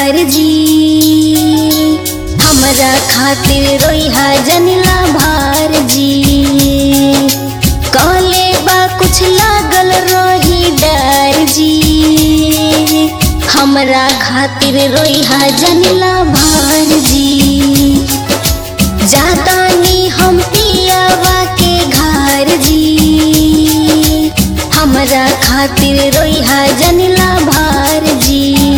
भार जी हमरा खातिर रोइहा जनिला भार जी कहले बा कुछ लागल रही डर जी हमरा खातिर रोइहा जनिला भार जी जातानी हम पियावा के घर जी हमरा खातिर रोइहा जनिला भार जी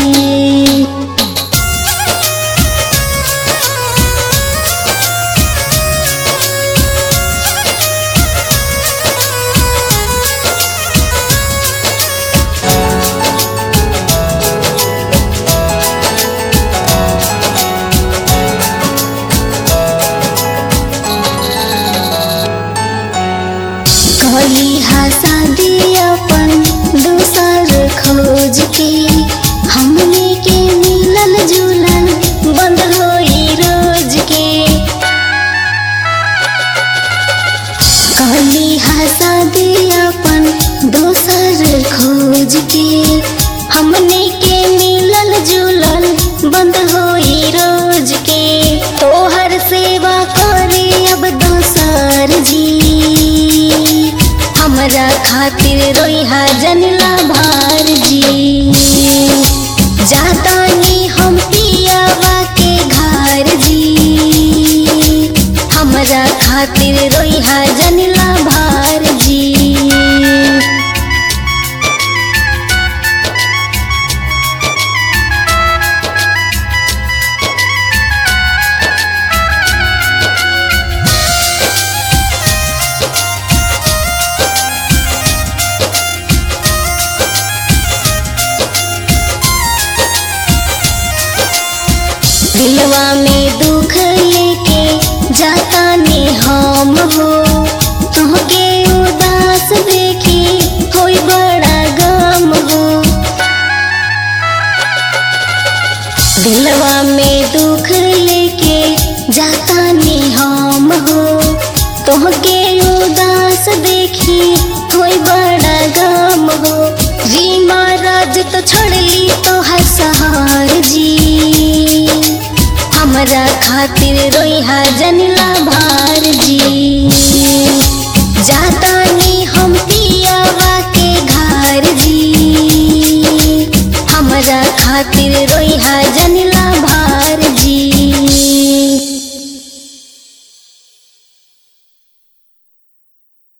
कहली हा शादी अपन दूसर खोज के हमने के मिलल जुलल बंद होई रोज के कहली हा शादी अपन दोसर खोज के हमने के मिलल जुलल बंद होई रोज के तोहर सेवा करे अब दोसर जी हमरा खातिर रोइहा जनिला भार जी जातानी हम पियावा के घर जी हमरा खातिर रोइहा जनिला भार जी दिलवा में दुख लेके जाता ने हम हो तुहके उदास देखी होई बड़ा गम हो दिलवा में दुख लेके जाता ने हम हो तुहके उदास देखी होई बड़ा गम हो जी महाराज तो छोड़ली तो हर सहार जी हमरा खातिर रोइहा जनिला भार जी जातानी हम पियावा के घर जी हमरा खातिर रोइहा जनिला